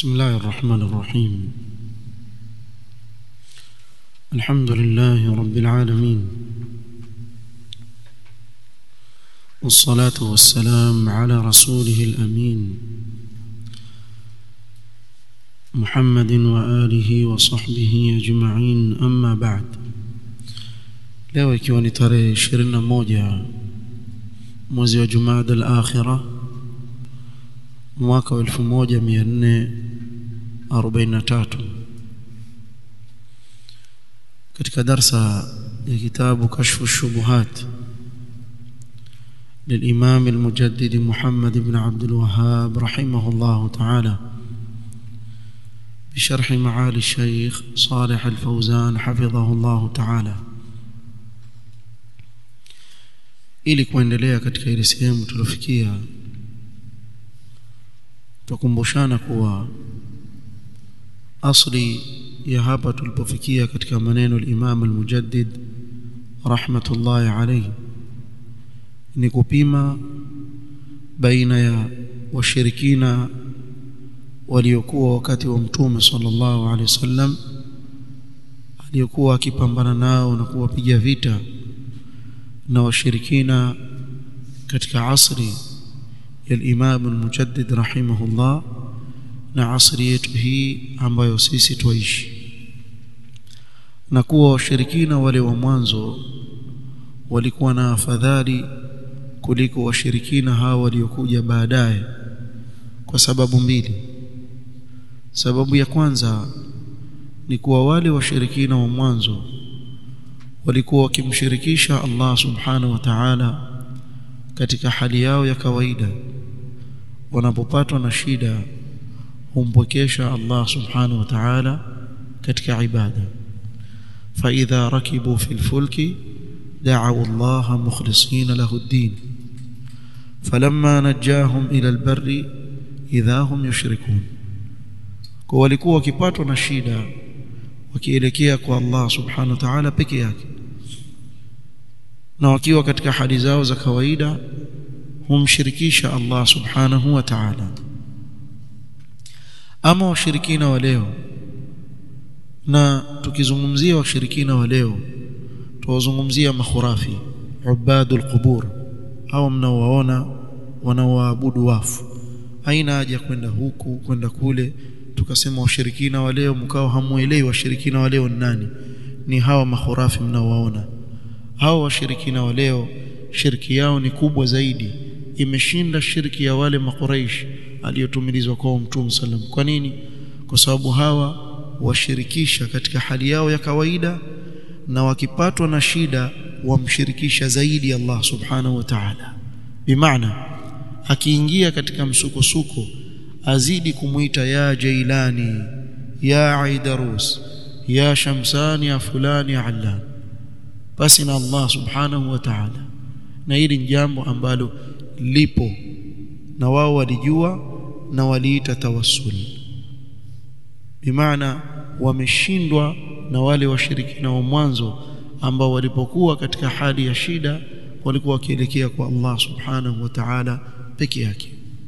بسم الله الرحمن الرحيم الحمد لله رب العالمين والصلاة والسلام على رسوله الأمين محمد وآله وصحبه أجمعين أما بعد leo ikiwa ni tarehe ishirini na moja mwezi wa Jumada al-Akhira mwaka wa elfu moja mia nne arobaini na tatu katika darsa ya kitabu kashfu shubuhat للإمام المجدد محمد بن عبد الوهاب رحمه الله تعالى بشرح معالي الشيخ صالح الفوزان حفظه الله تعالى ili kuendelea katika ile sehemu tulofikia tukumbushana kuwa asli ya hapa tulipofikia katika maneno al-Imam al-Mujaddid rahmatullahi alayhi ni kupima baina ya washirikina waliokuwa wakati wa mtume sallallahu alaihi wasallam aliyokuwa akipambana nao na kuwapiga vita na washirikina katika asri ya Imam al-Mujaddid rahimahullah na asri yetu hii ambayo sisi tuishi na kuwa washirikina wale wa mwanzo walikuwa na afadhali kuliko washirikina hao waliokuja baadaye kwa sababu mbili sababu ya kwanza ni kuwa wale washirikina wa mwanzo walikuwa wakimshirikisha Allah subhanahu wa ta'ala katika hali yao ya kawaida wanapopatwa na shida humpokesha Allah subhanahu wa ta'ala katika ibada فإذا ركبوا في الفلك دعوا الله مخلصين له الدين فلما نجاهم إلى البر إذا هم يشركون kwa walikuwa wakipatwa na shida wakielekea kwa Allah subhanahu wa ta'ala peke yake na wakiwa katika hali zao za kawaida humshirikisha Allah subhanahu wa ta'ala ama washirikina wa leo na tukizungumzia washirikina wa leo tuwazungumzia makhurafi ubadul qubur hao mnaowaona wanaoabudu wafu haina haja kwenda huku kwenda kule tukasema washirikina wa leo mkao hamuelewi washirikina wa leo ni nani ni hawa makhurafi mnaowaona hao washirikina wa leo shirki yao ni kubwa zaidi imeshinda shirki ya wale makuraish aliyotumilizwa kwa mtume sallam kwa nini kwa sababu hawa washirikisha katika hali yao ya kawaida na wakipatwa na shida wamshirikisha zaidi Allah subhanahu wa ta'ala bimaana akiingia katika msukosuko azidi kumuita ya Jailani ya Aidarus ya Shamsani ya fulani ya Allan basi na Allah subhanahu wa ta'ala na hili ni jambo ambalo lipo na wao walijua na waliita tawassul bimaana wameshindwa na wale washirikina wa mwanzo ambao walipokuwa katika hali ya shida walikuwa wakielekea kwa Allah subhanahu wa ta'ala peke yake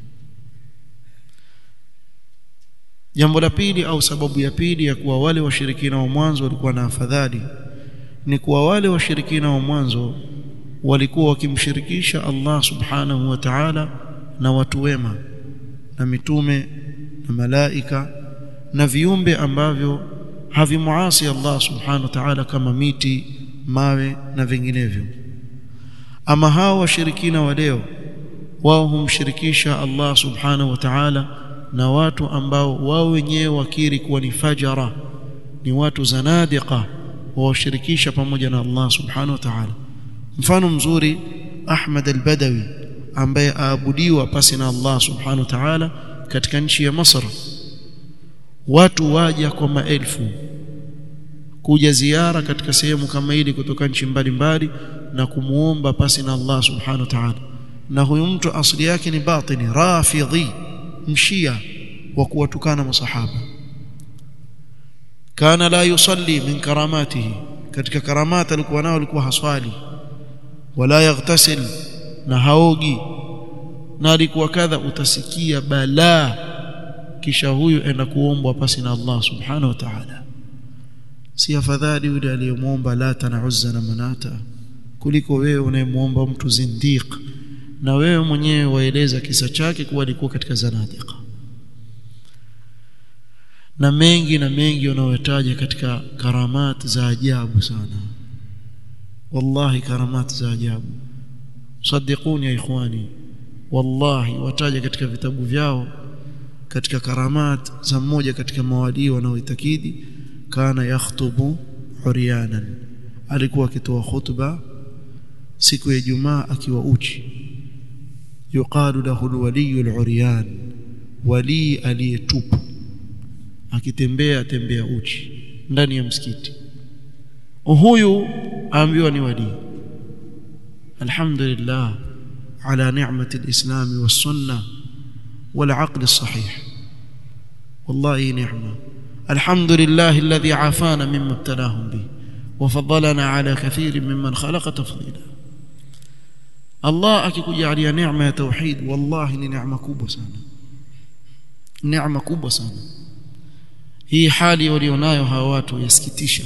jambo la pili au sababu ya pili ya kuwa wale washirikina wa mwanzo walikuwa na afadhali ni kuwa wale washirikina wa mwanzo walikuwa wakimshirikisha Allah subhanahu wa ta'ala na watu wema na mitume na malaika na viumbe ambavyo havimuasi Allah subhanahu wa ta'ala kama miti mawe na vinginevyo ama hao washirikina wa leo wao humshirikisha Allah subhanahu wa ta'ala na watu ambao wao wenyewe wakiri kuwa ni fajara ni watu zanadiqa wawashirikisha pamoja na Allah subhanahu wa ta'ala mfano mzuri Ahmad al-Badawi ambaye aabudiwa pasi na Allah subhanahu wa ta'ala katika nchi ya Masr watu waja kwa maelfu kuja ziara katika sehemu kama hili kutoka nchi mbalimbali na kumuomba pasi na Allah subhanahu wa ta'ala na huyu mtu asili yake ni batini rafidhi mshia wa kuwatukana masahaba kana la yusalli min karamatihi katika karamata alikuwa nao alikuwa haswali wala yaghtasil na haogi na alikuwa kadha utasikia balaa kisha huyu enda kuombwa pasi na Allah subhanahu wa ta'ala si afadhali yule aliyemwomba lata na uzza na manata kuliko wewe unayemwomba mtu zindiq na wewe mwenyewe waeleza kisa chake kuwa alikuwa katika zanadiqa na mengi na mengi wanaotaja katika karamat za ajabu sana wallahi karamat za ajabu صدقوني يا ikhwani wallahi wataja katika vitabu vyao katika karamat za mmoja katika mawalii wanaoitakidi kana yakhtubu huriyanan alikuwa akitoa khutba siku ya Ijumaa akiwa uchi yuqalu lahu alwaliy aluryan wali aliyetupu akitembea tembea uchi ndani ya msikiti huyu aambiwa ni wali alhamdulillah ala ni'mati alislam was-sunnah والعقل الصحيح والله نعمه الحمد لله الذي عافانا مما ابتلاهم به وفضلنا على كثير ممن خلق تفضيلا الله akikujalia neema ya tauhid wallahi ni neema kubwa sana neema kubwa sana hii hali walionayo hawa watu yasikitisha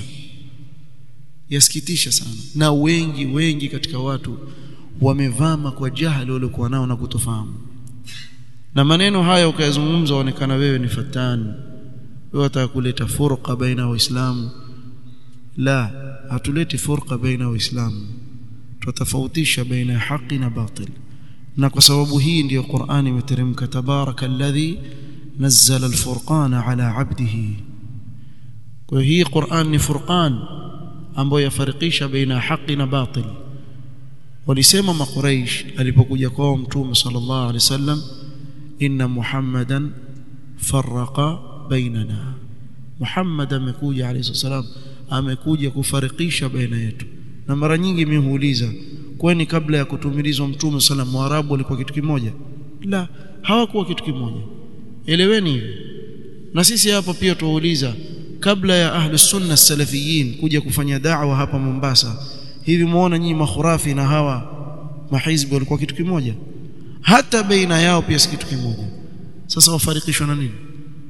yasikitisha sana na wengi wengi katika watu wamevama kwa jahili waliokuwa nao na kutofahamu na maneno haya ukayazungumza onekana wewe ni fatani wewe wataka kuleta furqa baina waislamu la hatuleti furqa baina waislamu tutafautisha baina ya haki na batil na kwa sababu hii ndiyo Qur'an imeteremka tabaraka alladhi nazzala alfurqana ala abdihi kwa hii Qur'an ni furqan ambayo yafarikisha baina ya haki na batil walisema makuraish alipokuja kwao mtume sallallahu alaihi wasallam inna muhammadan farraqa bainana muhammad amekuja alayhi salam amekuja kufarikisha baina yetu na mara nyingi mimi huuliza kwani kabla ya kutumilizwa mtume sallam waarabu walikuwa kitu kimoja la hawakuwa kitu kimoja eleweni hivi na sisi hapa pia tuwauliza kabla ya ahlus sunna salafiyin kuja kufanya da'wa hapa Mombasa hivi muona nyinyi makhurafi na hawa mahizbi walikuwa kitu kimoja hata baina yao pia si kitu kimoja sasa wafarikishwa na nini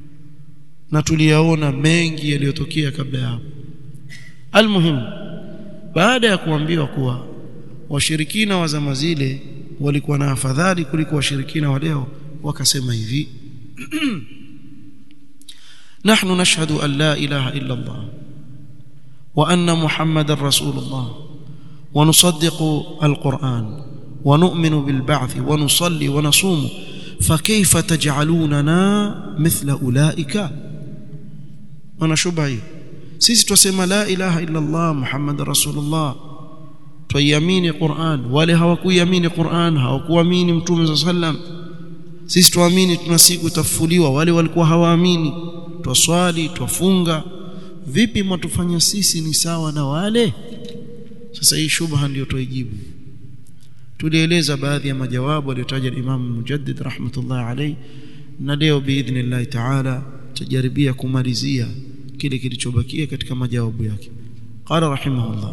na tuliyaona mengi yaliyotokea kabla ya hapo almuhimu baada ya kuambiwa kuwa washirikina wa zama zile walikuwa na afadhali kuliko washirikina wa leo wakasema hivi نحن نشهد أن لا إله إلا الله وأن محمد رسول الله ونصدق القرآن ونؤمن بالبعث ونصلي ونصوم فكيف تجعلوننا مثل أولئك أنا شبهي sisi twasema la ilaha illa Allah Muhammad rasulullah twaiamini Qur'an wale hawakuiamini Qur'an hawakuamini mtume sallam sisi tuamini tuna siku tafufuliwa wale walikuwa hawaamini twaswali twafunga vipi mwatufanya sisi ni sawa na wale sasa hii shubha ndio tuijibu tulieleza baadhi ya majawabu aliyotaja Imam Mujaddid rahmatullah alayhi na leo biidhnillah ta'ala tujaribia kumalizia kile kilichobakia katika majawabu yake qala rahimahullah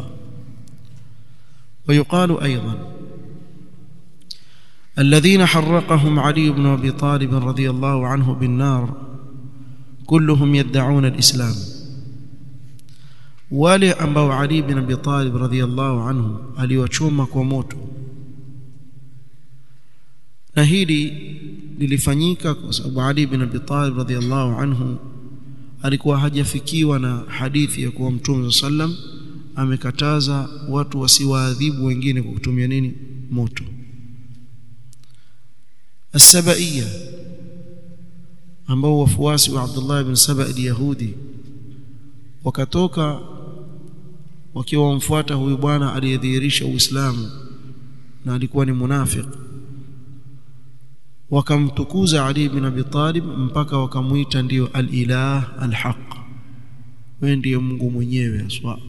ويقال أيضا الذين حرقهم علي بن أبي طالب رضي الله عنه بالنار كلهم يدعون الإسلام wale ambao Ali bin Abi Talib radhiyallahu anhu aliwachoma kwa moto na hili lilifanyika kwa sababu Ali bin Abi Talib radhiyallahu anhu alikuwa hajafikiwa na hadithi ya kuwa Mtume sallam amekataza watu wasiwaadhibu wengine kwa kutumia nini moto As-Sabaiya ambao wafuasi wa Abdullah ibn Saba al-Yahudi wakatoka wakiwa wamfuata huyu bwana aliyedhihirisha Uislamu na alikuwa ni munafik wakamtukuza Ali ibn Abi Talib mpaka wakamuita ndiyo al-ilah al-haq wewe ndiye Mungu mwenyewe aswa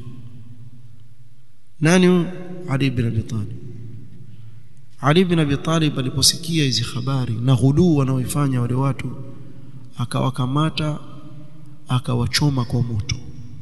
nani Ali ibn Abi Talib Ali ibn Abi Talib aliposikia hizi habari na ghuluu wanaoifanya wale watu akawakamata akawachoma kwa moto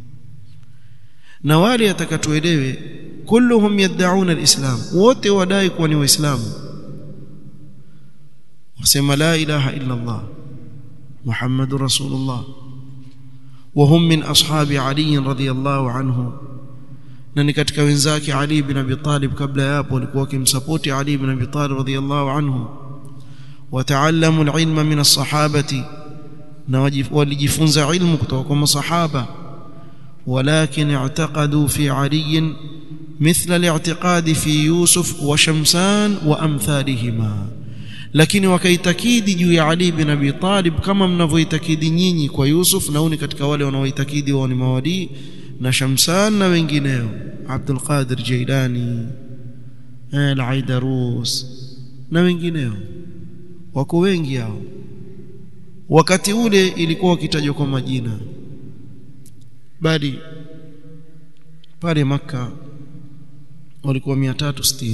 na wale atakatuelewe kulluhum yad'un alislam wote wadai kuwa ni waislamu wasema la ilaha illa Allah محمد رسول الله وهم من أصحاب علي رضي الله عنه na ni katika wenzake Ali bin Abi Talib kabla ya hapo walikuwa wakimsapoti Ali bin Abi Talib radhiyallahu anhu wataallamu alilma min as-sahabati na walijifunza ilmu kutoka kwa masahaba walakin i'taqadu fi Ali مثل الاعتقاد في يوسف وشمسان وامثالهما lakini wakaitakidi juu ya Ali bin Abi Talib kama mnavyoitakidi nyinyi kwa Yusuf na uni katika wale wanaoitakidi wao ni mawali na Shamsan na wengineo Abdul Qadir Jailani Al-Aidarus na wengineo wako wengi hao wakati ule ilikuwa wakitajwa kwa majina bali pale maka walikuwa 360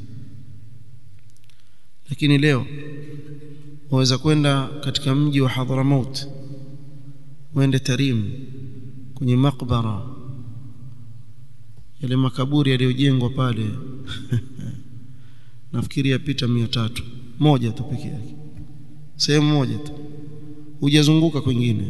lakini leo waweza kwenda katika mji wa Hadramaut uende Tarim kwenye makbara yale makaburi yaliyojengwa pale nafikiri yapita mia tatu moja tu peke yake sehemu moja tu hujazunguka kwingine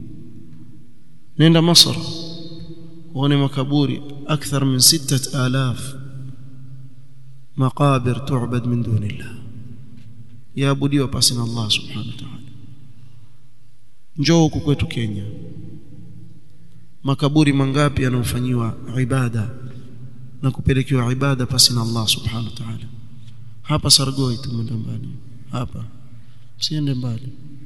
nenda Masr uone makaburi akthar min sittat alaf maqabir tu'bad min dunillah yaabudiwa pasi na Allah subhanahu wa ta'ala njoo huku kwetu Kenya makaburi mangapi yanayofanyiwa ibada na kupelekewa ibada pasi na Allah subhanahu wa ta'ala hapa Sargoi tumeenda mbali hapa msiende mbali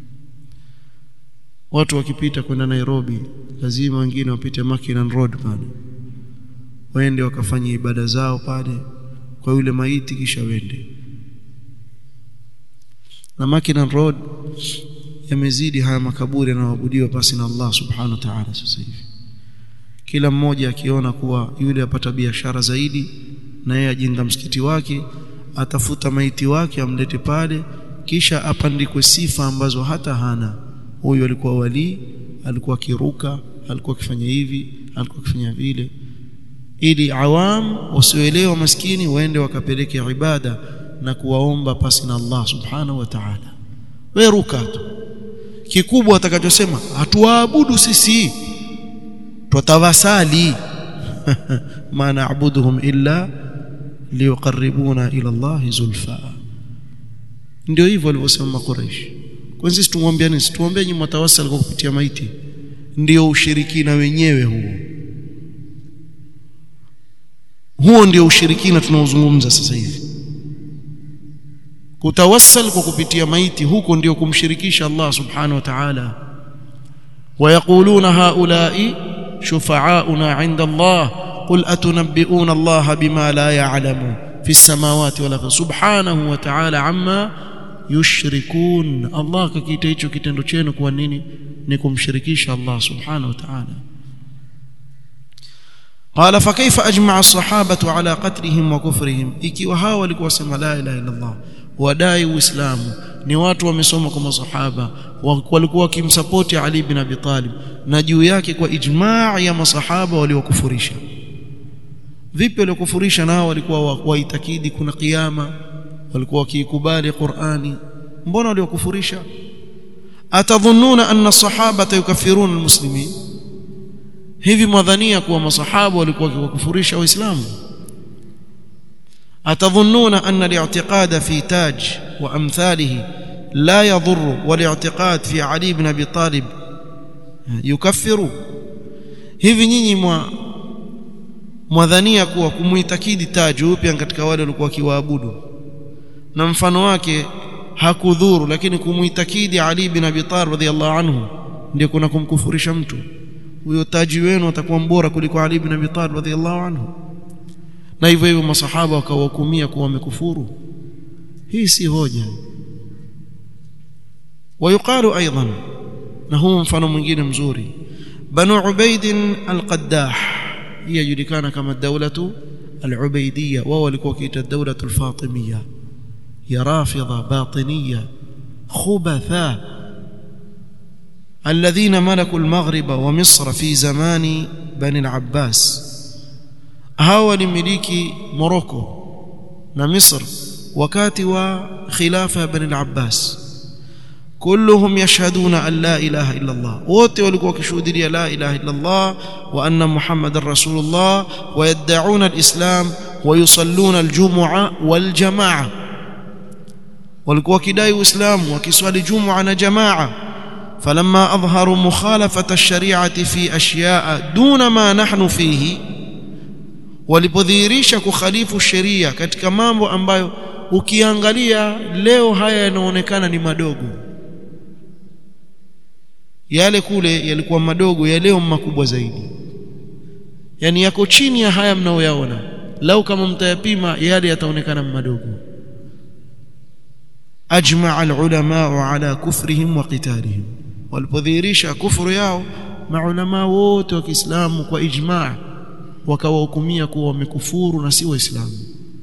watu wakipita kwenda Nairobi lazima wengine wapite Mackinnon Road pale waende wakafanya ibada zao pale kwa yule maiti kisha wende na Mackinnon Road yamezidi haya makaburi yanayoabudiwa pasi na Allah subhanahu wa ta'ala sasa hivi kila mmoja akiona kuwa yule apata biashara zaidi na yeye ajenga msikiti wake atafuta maiti wake amlete pale kisha apandikwe sifa ambazo hata hana huyu alikuwa wali alikuwa akiruka alikuwa akifanya hivi alikuwa akifanya vile ili awam wasioelewa maskini waende wakapeleke ibada na kuwaomba pasi na Allah subhanahu wa ta'ala wewe ruka tu kikubwa atakachosema hatuwaabudu sisi twatawasali ma na'buduhum illa liyuqarribuna ila Allah zulfa ndio hivyo walivyosema Quraysh kwa sisi tumwambia nini tuombe nyinyi mtawasal kwa kupitia maiti ndio ushirikina wenyewe huo huo ndio ushirikina tunaozungumza sasa hivi kutawassal kwa kupitia maiti huko ndio kumshirikisha Allah subhanahu wa ta'ala ويقولون هؤلاء شفعاؤنا عند الله قل أتنبئون الله بما لا يعلم في السماوات ولا في سبحانه وتعالى عما يشركون الله ككيتا hicho kitendo chenu kwa nini ni kumshirikisha Allah subhanahu wa ta'ala قال فكيف اجمع الصحابه على قتلهم وكفرهم ikiwa hao walikuwa wasema la ilaha illa Allah wadai uislamu ni watu wamesoma kwa masahaba walikuwa wakimsapoti Ali bin Abi Talib na juu yake kwa ijmaa ya masahaba waliokufurisha vipi waliokufurisha nao walikuwa waitakidi kuna kiyama walikuwa wakiikubali Qur'ani mbona waliokufurisha atadhunnuna anna sahabata yukaffiruna almuslimin hivi mwadhania kuwa masahaba walikuwa wakiwakufurisha waislamu atadhunnuna anna al-i'tiqad fi taj wa amthalihi la yadhurru wal-i'tiqad fi Ali ibn Abi Talib yukaffiru hivi nyinyi mwa mwadhania kuwa kumuitakidi taj upya katika wale walikuwa kiwaabudu na mfano wake hakudhuru lakini kumuitakidi Ali ibn Abi Talib radhiyallahu anhu ndio kuna kumkufurisha mtu huyo taji wenu atakuwa mbora kuliko Ali ibn Abi Talib radhiyallahu anhu na hivyo hivyo masahaba wakawahukumia kuwa wamekufuru hii si hoja ويقال ايضا na huu mfano mwingine mzuri banu ubaid al-qaddah hii yajulikana kama dawlatu al-ubaidiyya wao walikuwa kiita dawlatu al-fatimiyya ya rafidha batiniyya khubatha الذين ملكوا المغرب ومصر في زمان بني العباس هاو لمليكي موروكو na Misr wakati wa khilafa ya Bani al-Abbas kulluhum yashhaduna an la ilaha illa Allah wote walikuwa wakishuhudia la ilaha illa Allah wa anna muhammadar rasulullah wa yad'una alislam wa yusalluna aljum'a waljamaa walikuwa wakidai uislamu wakiswali jum'a na jamaa falamma adharu mukhalafata ash-shari'ati fi ashya'a duna ma nahnu fihi walipodhihirisha kukhalifu sheria katika mambo ambayo ukiangalia leo haya yanaonekana ni madogo yale kule yalikuwa madogo ya leo makubwa zaidi yani yako chini ya haya mnaoyaona lau kama mtayapima yale yataonekana madogo ajma alulama ala kufrihim wa qitalihim walipodhihirisha kufuru yao maulama wote wa Kiislamu kwa ijma wakawahukumia kuwa wamekufuru na si waislamu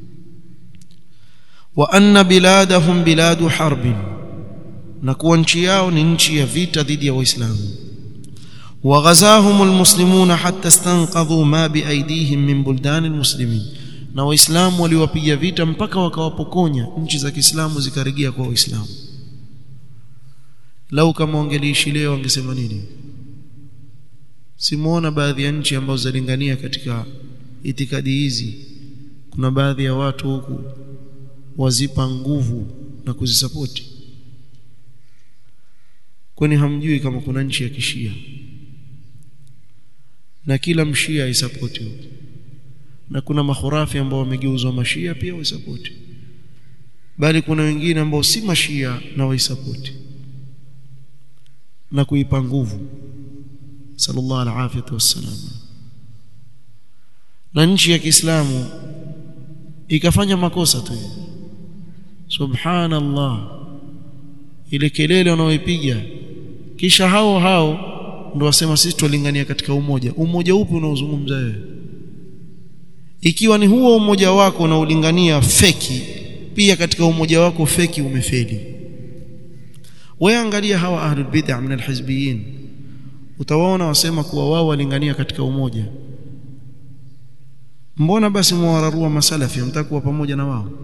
wa anna biladahum biladu harbin na kuwa nchi yao ni nchi ya vita dhidi ya waislamu وغزاهم المسلمون حتى استنقذوا ما بأيديهم من بلدان المسلمين na waislamu waliwapiga vita mpaka wakawapokonya nchi za Kiislamu zikarejea kwa waislamu lau kama wangeliishi leo wangesema nini simuona baadhi ya nchi ambazo zalingania katika itikadi hizi kuna baadhi ya watu huku wazipa nguvu na kuzisapoti kwani hamjui kama kuna nchi ya kishia na kila mshia aisapoti na kuna mahurafi ambao wamegeuzwa mashia pia waisapoti bali kuna wengine ambao si mashia na waisapoti na kuipa nguvu sallallahu alaihi wasallam na nchi ya Kiislamu ikafanya makosa tu subhanallah ile kelele wanaoipiga kisha hao hao ndio wasema sisi tulingania katika umoja umoja upi unaozungumza wewe ikiwa ni huo umoja wako unaolingania feki pia katika umoja wako feki umefeli wewe angalia hawa ahlul bid'ah min alhizbiyin utawaona wasema kuwa wao walingania katika umoja mbona basi mwararua masalafi mtakuwa pamoja na wao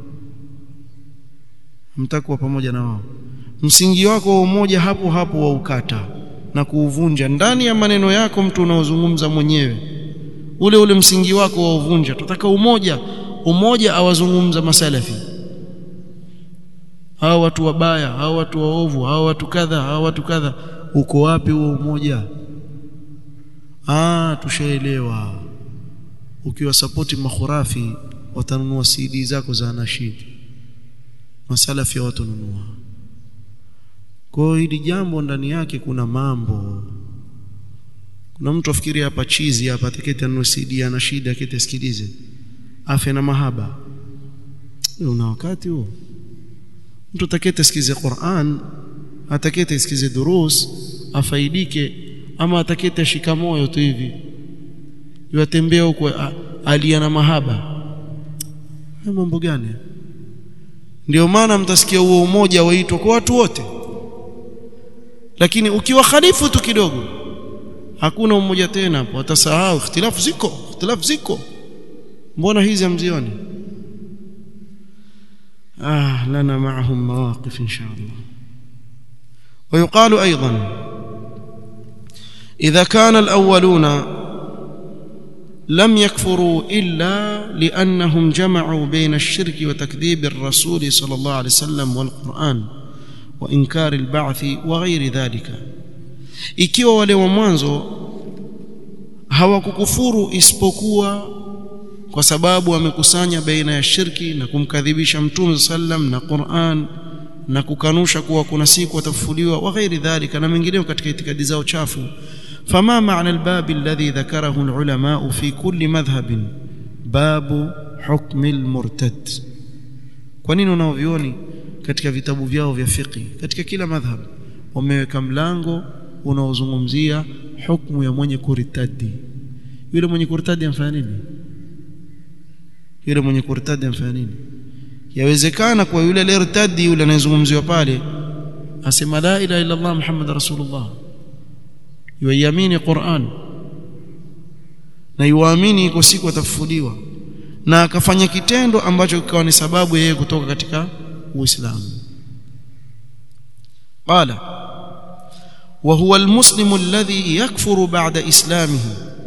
mtakuwa pamoja na wao msingi wako wa umoja hapo hapo wa ukata na kuuvunja ndani ya maneno yako mtu unaozungumza mwenyewe ule ule msingi wako wa uvunja tutaka umoja umoja awazungumza masalafi hao watu wabaya hao watu waovu hao watu kadha hao watu kadha uko wapi huo umoja ah tushaelewa ukiwa sapoti makhurafi watanunua CD zako za nashidi masalafi watanunua kwa hili jambo ndani yake kuna mambo kuna mtu afikiria hapa chizi hapa atakete anunue CD ana shida akete sikilize afya na mahaba una wakati huo mtu atakete sikize Qur'an atakete sikize durus afaidike ama atakete shika moyo tu hivi yatembea huko alia na mahaba mambo gani ndio maana mtasikia huo umoja waitwa kwa watu wote lakini ukiwa khalifu tu kidogo hakuna umoja tena hapo watasahau ikhtilafu ziko ikhtilafu ziko mbona hizi hamzioni ah lana معهم مواقف ان شاء الله ويقال ايضا اذا كان الاولون لم يكفروا الا لانهم جمعوا بين الشرك وتكذيب الرسول صلى الله عليه وسلم والقران وانكار البعث وغير ذلك ikiwa wale wa mwanzo hawakukufuru isipokuwa kwa sababu wamekusanya baina ya shirki na kumkadhibisha mtume sallam na Qur'an na kukanusha kuwa kuna siku watafufuliwa wa ghairi dhalika na mengineo katika itikadi zao chafu fama maana albab alladhi dhakarahu alulama fi kulli madhhab babu hukm almurtad kwa nini unaovioni katika vitabu vyao vya fiqh katika kila madhhab wameweka mlango unaozungumzia hukumu ya mwenye kuritadi yule mwenye kuritadi amfanya nini yule mwenye kurtadi amfanya nini yawezekana kwa yule aliyertadi yule anayezungumziwa pale asema la ilaha illa Allah Muhammad rasulullah yuamini Qur'an na yuamini iko siku atafufuliwa na akafanya kitendo ambacho kikawa ni sababu yeye kutoka katika Uislamu قال وهو المسلم الذي يكفر بعد إسلامه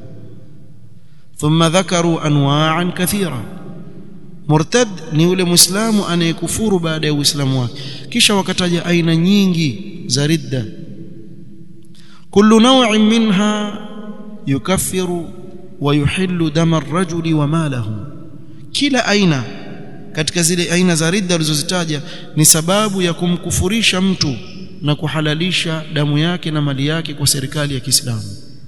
ثم ذكروا أنواعا كثيرة مرتد ni yule muislamu anayekufuru baada ya uislamu wake kisha wakataja aina nyingi za ridda kullu naw'in minha yukaffiru wa yuhillu dama ar-rajuli wa malahu kila aina katika zile aina za ridda alizozitaja ni sababu ya kumkufurisha mtu na kuhalalisha damu yake na mali yake kwa serikali ya Kiislamu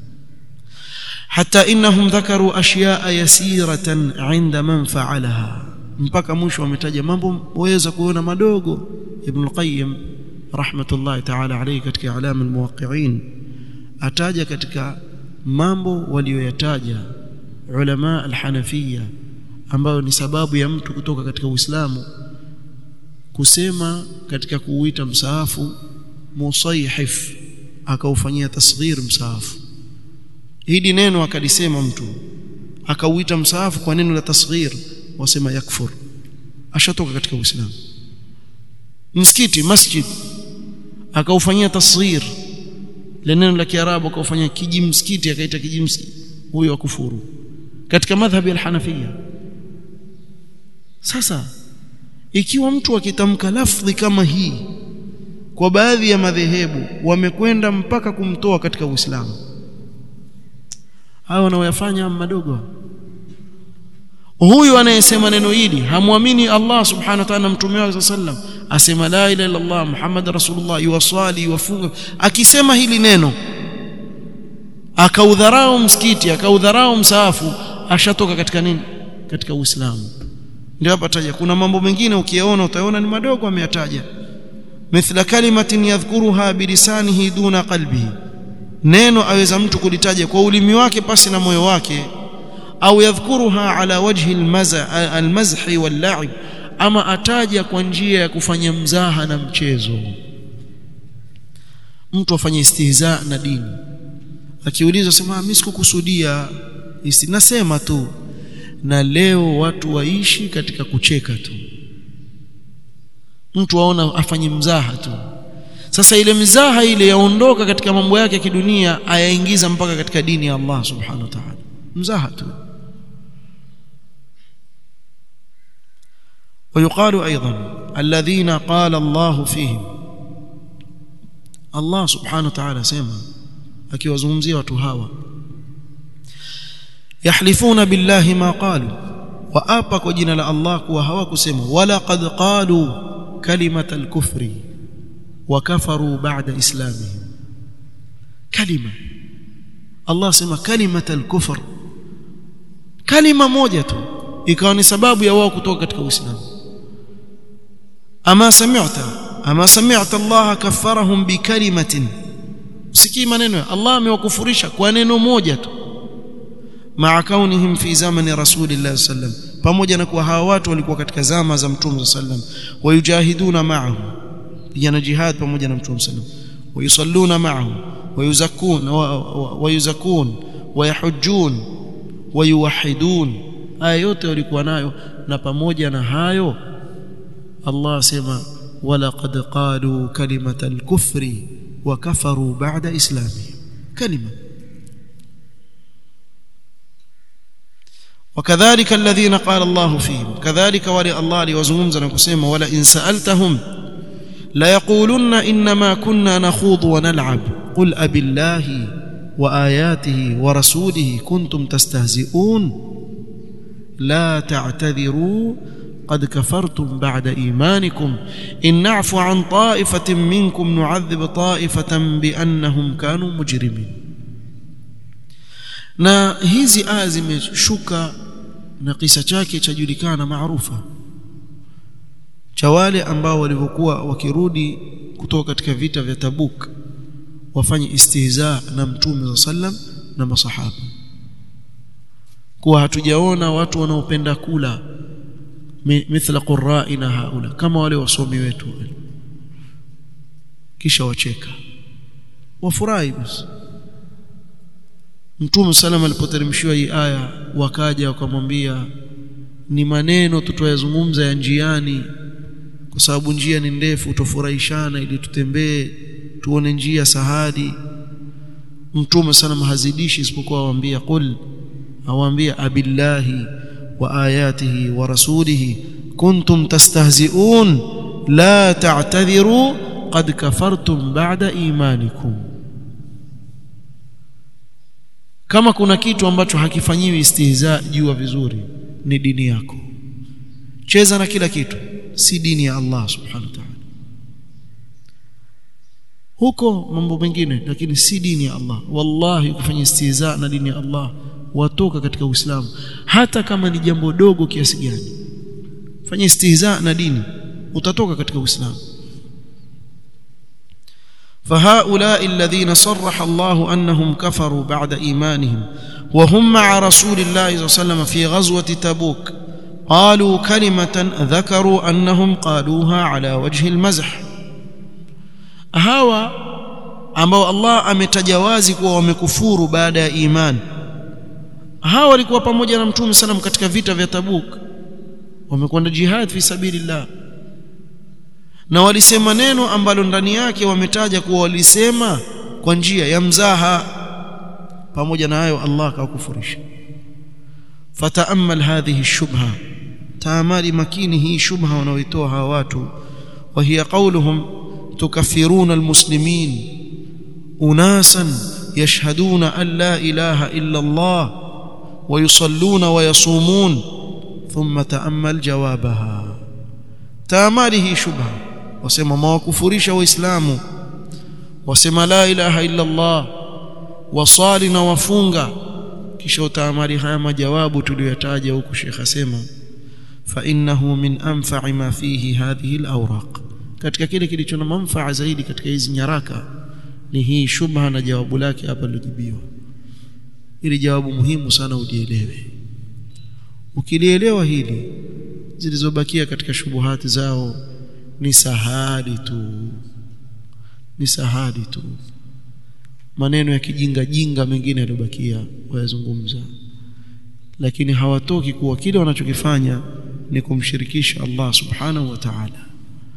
hata innahum dhakaru ashya'a yasiratan 'inda man fa'alaha mpaka mwisho wametaja mambo waweza kuona madogo ibn al-qayyim rahmatullahi ta'ala alayhi katika alam al-muwaqqi'in ataja katika mambo walioyataja ulama al-hanafiyya ambayo ni sababu ya mtu kutoka katika Uislamu kusema katika kuuita msaafu musayhif akaufanyia tasghir msaafu hili neno akalisema mtu akauita msaafu kwa neno la tasghir wasema yakfur ashatoka katika Uislamu msikiti masjid akaufanyia tasghir le neno la Kiarabu akaufanyia kiji msikiti akaita kiji msikiti huyo akufuru katika madhhabi al-Hanafiyya sasa ikiwa mtu akitamka lafdhi kama hii kwa baadhi ya madhehebu wamekwenda mpaka kumtoa katika Uislamu hao wanaoyafanya madogo huyu anayesema neno hili hamwamini Allah subhanahu wa ta'ala mtume wake sallam asema la ilaha illa Allah Muhammad rasulullah yuwasali yuwafunga akisema hili neno akaudharau msikiti akaudharau msaafu ashatoka katika nini katika Uislamu ndio hapa taja kuna mambo mengine ukiyaona utaona ni madogo ameyataja mithla kalimatin yadhkuruha bilisanihi duna qalbihi neno aweza mtu kulitaja kwa ulimi wake pasi na moyo wake au yadhkuruha ala wajhi almaza almazhi walla'ib ama ataja kwa njia ya kufanya mzaha na mchezo mtu afanye istihza na dini akiulizwa sema mimi sikukusudia nasema tu na leo watu waishi katika kucheka tu mtu aona afanye mzaha tu sasa ile mzaha ile yaondoka katika mambo yake ya kidunia ayaingiza mpaka katika dini ya Allah subhanahu wa ta'ala mzaha tu ويقال ايضا الذين قال الله فيهم الله سبحانه وتعالى سema akiwazungumzia watu hawa yahlifuna billahi ma qalu waapa kwa jina la Allah kuwa hawakusema wala qad qalu kalimata al-kufri wa kafaru ba'da islamihim kalima Allah sema kalimata al-kufr kalima moja tu ikawa ni sababu ya wao kutoka katika Uislamu ama sami'ta ama sami'ta Allah kaffarahum bi kalimatin usikii maneno Allah amewakufurisha kwa neno moja tu maa kaunihim fi zamani rasulillah sallam pamoja na kuwa hawa watu walikuwa katika zama za mtume sallam wayujahiduna ma'ahu yana jihad pamoja na mtume sallam wayusalluna ma'ahu wayuzakun wayuzakun wayahujjun wayuwahidun haya yote walikuwa nayo na pamoja na hayo Allah asema walaqad qalu kalimata al-kufri wa kafaru ba'da islamihim kalima وكذلك الذين قال الله فيهم كذلك ولي الله ليوزمزا نكسما ولا إن سألتهم ليقولن إنما كنا نخوض ونلعب قل أب الله وآياته ورسوله كنتم تستهزئون لا تعتذروا قد كفرتم بعد إيمانكم إن نعفو عن طائفة منكم نعذب طائفة بأنهم كانوا مجرمين na hizi aya zimeshuka na kisa chake chajulikana maarufa cha wale ambao walivyokuwa wakirudi kutoka katika vita vya Tabuk wafanye istihza na mtume sallam na masahaba kuwa hatujaona watu wanaopenda kula mithla qurra'ina haula kama wale wasomi wetu kisha wacheka wafurahi basi Mtume sallam alipoteremshiwa hii aya wakaja wakamwambia ni maneno tutayazungumza ya njiani kwa sababu njia ni ndefu tufurahishana ili tutembee tuone njia sahadi mtume sana hazidishi isipokuwa awaambia qul awaambia abillahi wa ayatihi wa rasulihi kuntum tastahzi'un la ta'tadhiru qad kafartum ba'da imanikum kama kuna kitu ambacho hakifanyiwi istihza jua vizuri ni dini yako cheza na kila kitu si dini ya Allah subhanahu wa ta'ala huko mambo mengine lakini si dini ya Allah wallahi ukifanya istihza na dini ya Allah watoka katika Uislamu hata kama ni jambo dogo kiasi gani fanya istihza na dini utatoka katika Uislamu فهؤلاء الذين صرح الله أنهم كفروا بعد إيمانهم وهم مع رسول الله صلى الله عليه وسلم في غزوة تبوك قالوا كلمة ذكروا أنهم قالوها على وجه المزح hawa ambao Allah ametajawazi kuwa wamekufuru baada ya imani hawa walikuwa pamoja na mtume sallam katika vita vya Tabuk wamekwenda jihad fi sabilillah na walisema neno ambalo ndani yake wametaja kuwa walisema kwa njia ya mzaha pamoja na hayo Allah akawakufurisha fataamal hadhihi shubha taamali makini hii shubha wanaoitoa hawa watu wa hiya qawluhum تكفرون المسلمين اناسا يشهدون ان لا اله الا الله ويصلون ويصومون ثم تامل جوابها تامله شبهه wasema mawakufurisha waislamu wasema la ilaha illa Allah wasali na wafunga kisha utaamali haya majawabu tuliyotaja huku Sheikh asema fa innahu min anfa'i ma fihi hadhihi al-awraq katika kile kilicho na manufaa zaidi katika hizi nyaraka ni hii shubha na jawabu lake hapa lilojibiwa ili jawabu muhimu sana ujielewe ukilielewa hili zilizobakia katika shubuhati zao ni sahali tu ni sahali tu maneno ya kijinga jinga mengine yaliyobakia wayazungumza lakini hawatoki kuwa kile wanachokifanya ni kumshirikisha Allah subhanahu wa ta'ala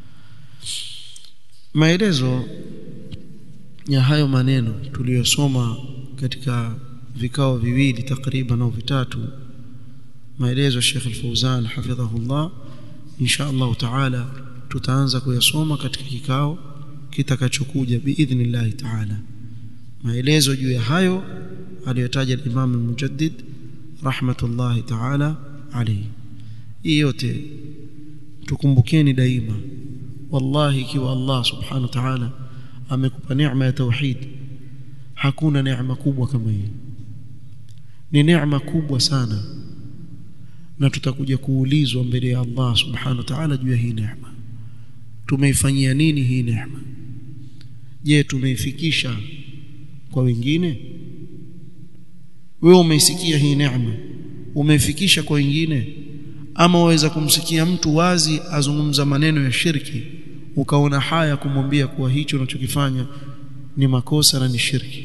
maelezo ya hayo maneno tuliyosoma katika vikao viwili takriban au vitatu maelezo Sheikh Al-Fauzan hafidhahullah insha Allah taala tutaanza kuyasoma katika kikao kitakachokuja biidhnillah taala maelezo juu ya hayo aliyotaja Imam Al-Mujaddid rahmatullahi taala alayhi hii yote tukumbukeni daima wallahi ikiwa Allah subhanahu wa ta'ala amekupa neema ya tauhid hakuna neema kubwa kama hii ni neema kubwa sana na tutakuja kuulizwa mbele ya Allah subhanahu wa ta'ala juu ya hii neema tumeifanyia nini hii neema je tumeifikisha kwa wengine wewe umeisikia hii neema umeifikisha kwa wengine ama waweza kumsikia mtu wazi azungumza maneno ya shirki ukaona haya kumwambia kuwa hicho unachokifanya ni makosa na ni shirki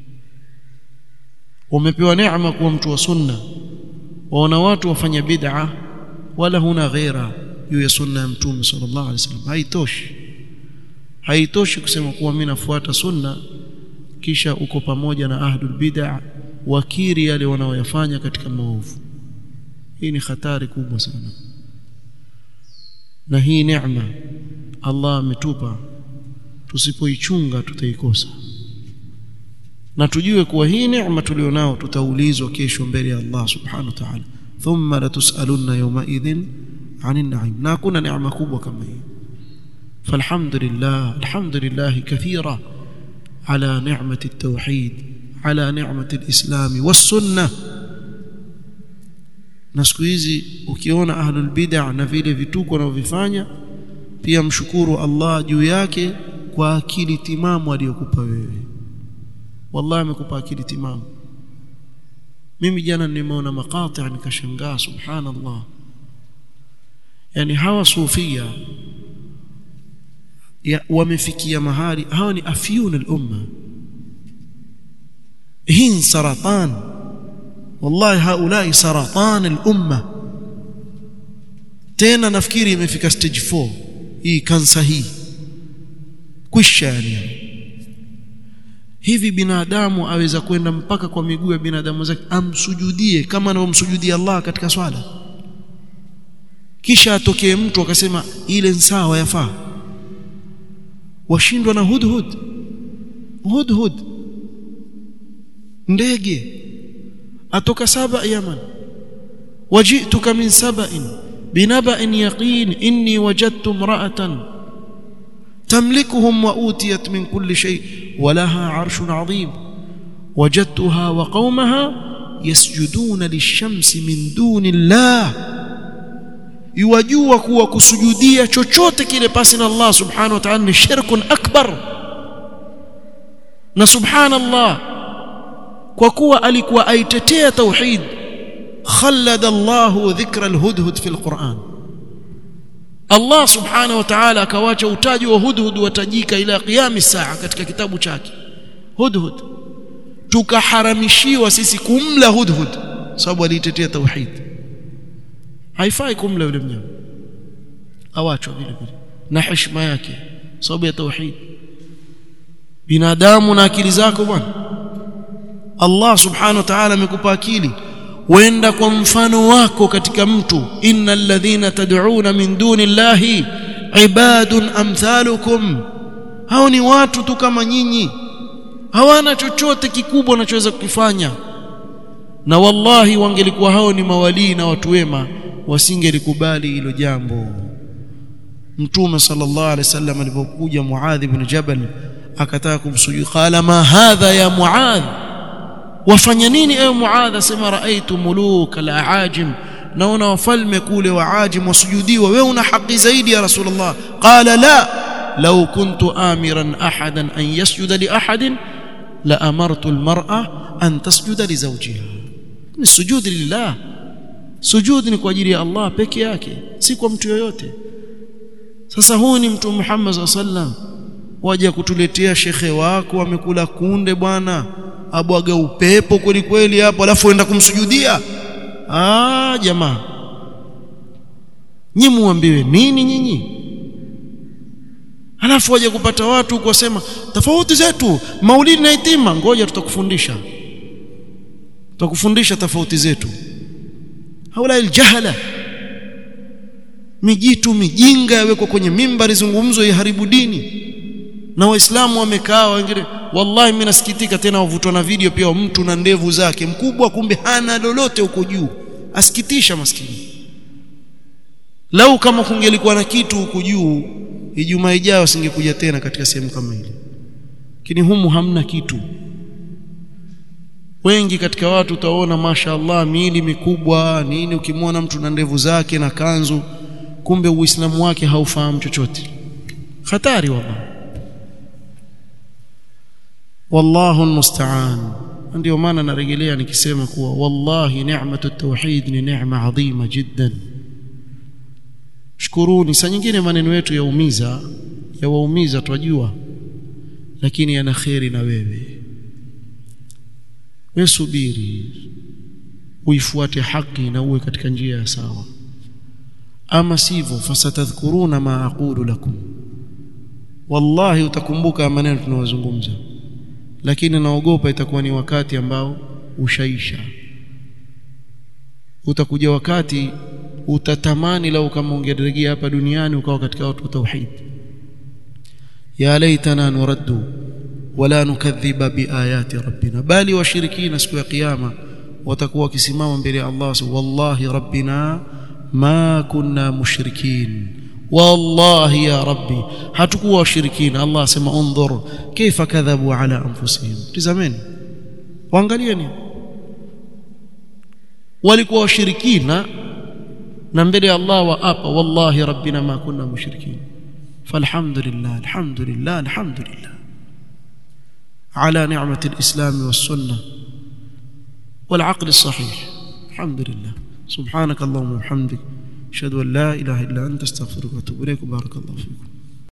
umepewa neema kuwa mtu wa sunna waona watu wafanya bid'a wala huna ghaira juu ya sunna ya mtume sallallahu alaihi wasallam haitoshi haitoshi kusema kuwa mimi nafuata sunna kisha uko pamoja na ahlul bid'a wakiri yale wanaoyafanya katika maovu hii ni hatari kubwa sana na hii neema Allah ametupa tusipoichunga tutaikosa na tujue kuwa hii neema tulionao tutaulizwa kesho mbele ya Allah subhanahu wa ta'ala thumma latusalunna yawma idhin 'anil na'im na hakuna neema kubwa kama hii falhamdulillah alhamdulillah kathira ala ni'mati at-tauhid ala ni'mati al-islam was-sunnah na siku hizi ukiona ahlul bid'ah na vile vituko wanavyofanya pia mshukuru Allah juu yake kwa akili timamu aliyokupa wewe wallahi amekupa akili timamu mimi jana nimeona maqati nikashangaa subhanallah yani hawa sufia ya wamefikia mahali hawa ni afyun al-umma hii saratan wallahi haulai saratan al-umma tena nafikiri imefika stage 4 hii kansa hii kwisha yani hivi binadamu aweza kwenda mpaka kwa miguu ya binadamu zake amsujudie kama anavyomsujudia Allah katika swala kisha atokee mtu akasema ile sawa yafaa washindwa na hudhud hudhud ndege atoka saba yaman wajituka min saba'in binaba'in yaqin inni wajadtu imra'atan تملكهم وأوتيت من كل شيء ولها عرش عظيم وجدتها وقومها يسجدون للشمس من دون الله يوجوا kuwa kusujudia chochote kile pasi na Allah subhanahu wa ta'ala ni shirkun akbar na subhanallah kwa kuwa alikuwa aitetea tauhid khallada Allah dhikra alhudhud fi alquran Allah subhanahu wa ta'ala akawacha utaji wa hudhud watajika ila qiyami saa katika kitabu chake hudhud tukaharamishiwa sisi kumla hudhud sababu alitetea tauhid haifai kumla yule mnyama awachwa vile vile na heshima yake sababu ya tauhid binadamu na akili zako bwana Allah subhanahu wa ta'ala amekupa akili wenda kwa mfano wako katika mtu innal ladhina tad'una min duni llahi ibadun amthalukum hao ni watu tu kama nyinyi hawana chochote kikubwa wanachoweza kukifanya na wallahi wangelikuwa hao ni mawalii na watu wema wasingelikubali hilo jambo mtume sallallahu alaihi wasallam alipokuja muadh ibn jabal akataka kumsujudu qala ma hadha ya muadh wafanya nini ewe muadh asema raaitu muluk al-aajim naona wafalme kule waajim wasujudiwa wewe una haki zaidi ya rasulullah qala la law kuntu amiran ahadan an yasjuda li ahadin la amartu al-mar'a an tasjuda li zawjiha ni sujudi lillah sujudi ni kwa ajili ya Allah peke yake si kwa mtu yoyote sasa huyu ni mtu Muhammad sallam waje kutuletea shekhe wako amekula kunde bwana abwaga upepo kweli kweli hapo alafu enda kumsujudia ah jamaa nyinyi muambiwe nini nyinyi alafu waje kupata watu kusema tofauti zetu maulidi na itima ngoja tutakufundisha tutakufundisha tofauti zetu haula aljahala mijitu mijinga yawekwa kwenye mimbari zungumzo iharibu dini na waislamu wamekaa wengine wallahi mimi nasikitika tena wavutwa na video pia mtu na ndevu zake mkubwa kumbe hana lolote huko juu asikitisha maskini lau kama kungelikuwa na kitu huko juu ijumaa ijayo singekuja tena katika sehemu kama ile lakini humu hamna kitu wengi katika watu utaona mashaallah miili mikubwa nini ukimwona mtu na ndevu zake na kanzu kumbe uislamu wake haufahamu chochote hatari wallahi wallahu almusta'an ndio maana narejelea nikisema kuwa wallahi ni'matu tauhid ni neema adhima jiddan shukuruni saa nyingine maneno yetu yaumiza yawaumiza twajua lakini yana kheri na wewe wewe subiri uifuate haki na uwe katika njia ya sawa ama sivyo fasatadhkuruna ma aqulu lakum wallahi utakumbuka maneno tunayozungumza lakini naogopa itakuwa ni wakati ambao ushaisha utakuja wakati utatamani lau kama ungerejea hapa duniani ukawa katika watu wa tauhid ya laitana nuraddu wala nukadhiba biayati rabbina bali washirikina siku ya kiyama watakuwa wakisimama mbele ya Allah wallahi rabbina ma kunna mushrikin wallahi ya rabbi hatukuwa washirikina Allah asema undhur kaifa kadhabu ala anfusihim tazameni waangalieni walikuwa washirikina na mbele ya Allah waapa wallahi rabbina ma kunna mushrikin falhamdulillah alhamdulillah alhamdulillah على نعمة الإسلام والسنة والعقل الصحيح الحمد لله سبحانك اللهم وبحمدك أشهد أن لا إله إلا أنت استغفرك وأتوب إليك بارك الله فيكم